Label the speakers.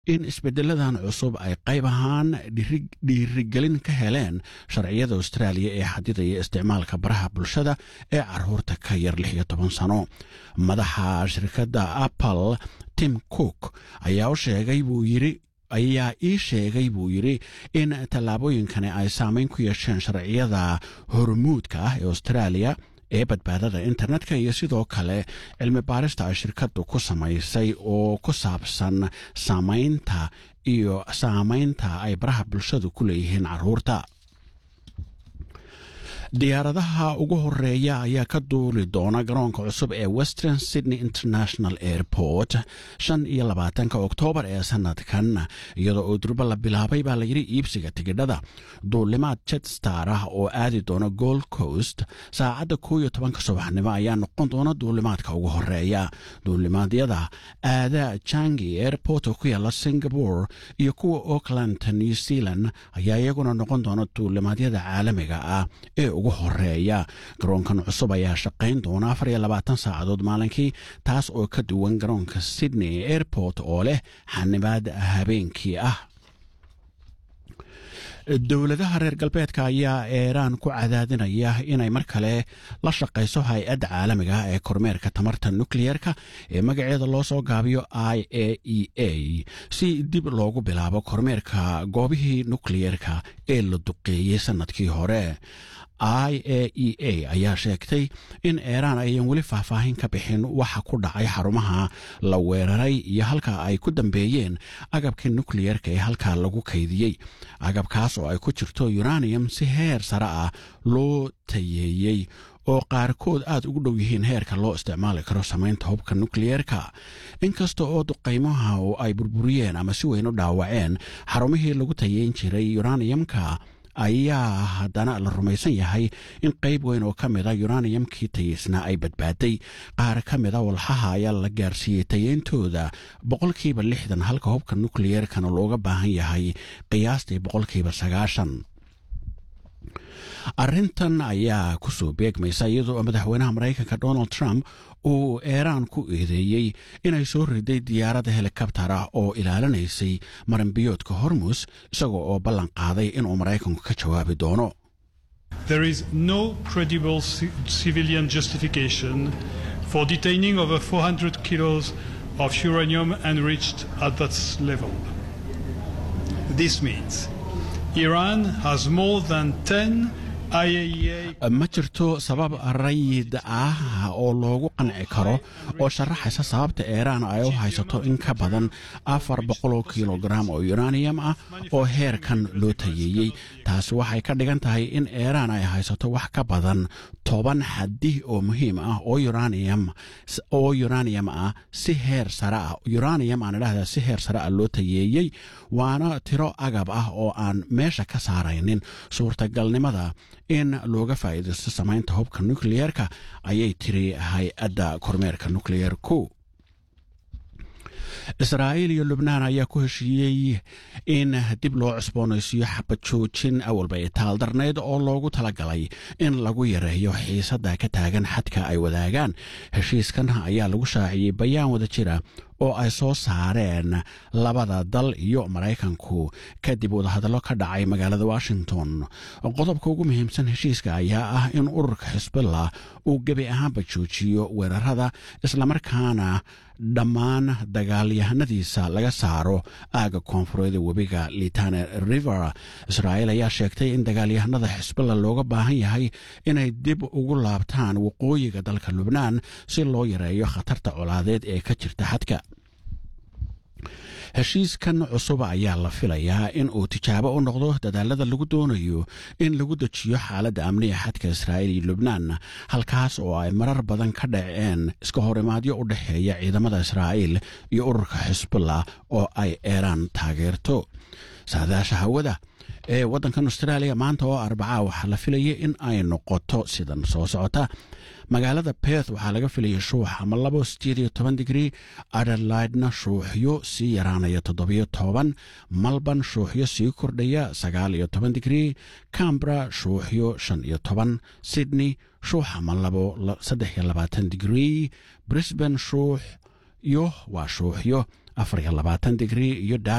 Speaker 1: in isbeddeladan cusub ay qayb ahaan dhiirigelin ka heleen sharciyada austraaliya ee xadidaya isticmaalka baraha bulshada ee caruurta ka yar lix iyo toban sano madaxa shirkadda apple tim cook ayaa u sheegay buu yidhi ayaa ii sheegay buu yidhi in tallaabooyinkani ay saameyn ku yeesheen sharciyada hormuudka ah ee austraaliya ee badbaadada internetka iyo sidoo kale cilmi baarista ay shirkaddu ku samaysay oo ku saabsan saamaynta iyo saamaynta ay baraha bulshadu ku leeyihiin caruurta diyaaradaha ugu horeeya ayaa ka duuli doona garoonka cusub ee western sydney international airport shan iyo labaatanka oktoobar ee sanadkan iyadoo oo durba la bilaabay baa layidhi iibsiga tigidhada duulimaad jetstar ah oo aadi doona gold coast saacadda koo iyo tobanka subaxnimo ayaa noqon doona duulimaadka ugu horeeya duulimaadyada aada jangi airport oo ku yaala singapore iyo kuwa auckland new zealand ayaa iyaguna noqon doona duulimaadyada caalamiga ah ee ugu horeeya garoonkan cusub ayaa shaqayn doona afar iyo labaatan saacadood maalinkii taas oo ka duwan garoonka sydney airport oo leh xanibaad habeenkii ah dowladaha reer galbeedka ayaa eeraan ku cadaadinaya inay mar kale la shaqayso hay-adda caalamiga ee kormeerka tamarta nukleyerka ee magaceeda loo soo gaabiyo i a e a si dib loogu bilaabo kormeerka goobihii nukleyerka ee la duqeeyey sannadkii hore i a e a ayaa sheegtay in eeraan ayan weli faahfaahin ka bixin waxa ku dhacay xarumaha la weeraray iyo halka ay ku dambeeyeen agabkii nukleyerka ee halkaa lagu kaydiyey agabkaas oo ay ku jirto uranium si heer sare ah loo tayeeyey oo qaarkood aad ugu dhow yihiin heerka loo isticmaali karo samaynta hubka nukleyerka inkasta oo duqaymaha oo ay burburiyeen ama si weyn u dhaawaceen xarumihii lagu tayeyn jiray uraniumka ayaa haddana la rumaysan yahay in qayb weyn oo ka mida yuraniyamkii tayeysna ay badbaaday qaar ka mida walxaha ayaa la gaarsiiyey tayeyntooda boqolkiiba lixdan halka hubka nukleyerkana looga baahan yahay qiyaastii boqolkiiba sagaashan arrintan ayaa kusoo beegmaysa iyadoo madaxweynaha maraykanka donald trump uu eeraan ku eedeeyey inay soo riday diyaaradda helikabtar ah oo ilaalinaysay maranbiyoodka hormus isagoo oo ballan qaaday inuu maraykanku ka jawaabi doono
Speaker 2: There is no credible civilian justification for detaining over 400 kilos of uranium enriched at that level. This means Iran has more than 10
Speaker 1: ma jirto sabab rayid ah oo loogu qanci karo oo sharaxaysa sababta eeraan ay u haysato in ka badan afar boqoloo kilogaram oo uranium ah oo heerkan loo tayeeyey taasi waxay ka dhigan tahay in eeraan ay haysato wax ka badan toban xadih oo muhiim ah oo uranium oo uranium ah si heer sare ah uranium aan idhahdaa si heer sare ah loo tayeeyey waana tiro agab ah oo aan meesha ka saaraynin suurtagalnimada in looga faa'iidaysto samaynta hubka nukleyerka ayay tiri hay-adda kormeerka nukleyerku israa'iil iyo lubnaan ayaa ku heshiiyey in dib loo cusboonaysiiyo xabad joojin awalba ay taaldarnayd oo loogu talagalay in lagu yareeyo xiisadda ka taagan xadka ay wadaagaan heshiiskan ayaa lagu shaaciyey bayaan wada jira oo ay soo saareen labada dal iyo maraykanku kadib wadahadallo ka dhacay magaalada washington qodobka ugu muhiimsan heshiiska ayaa ah in ururka xisbillah uu gebi ahaanba joojiyo weerarada islamarkaana dhammaan dagaalyahanadiisa laga saaro aaga koonfureed ee webiga litane river israa'iil ayaa sheegtay in dagaalyahanada xisbillah looga baahan yahay inay dib ugu laabtaan waqooyiga dalka lubnaan si loo yareeyo khatarta colaadeed ee ka jirta xadka heshiiskan cusub ayaa la filayaa in uu tijaabo u noqdo dadaalada lagu doonayo in lagu dejiyo xaaladda amniga xadka israa'iil iyo lubnaan halkaas oo ay marar badan ka dhaceen iska horimaadyo u dhexeeya ciidamada israa'iil iyo ururka xisbullah oo ay eeraan taageerto saadaasha hawada ee waddankan austraaliya maanta oo arbacaa waxaa la filayay in ay noqoto sidan soo socota magaalada beth waxaa laga filayay shuux ama labo sideed iyo toban digrii adelaidna shuuxyo sii yaraanaya toddobiyo toban malban shuuxyo sii kordhaya sagaal iyo toban digrii cambra shuuxyo shan iyo toban sydney shuux ama labo saddex iyo labaatan digrii brisbane shuux yo waa shuuxyo afar iyo labaatan digrii iyo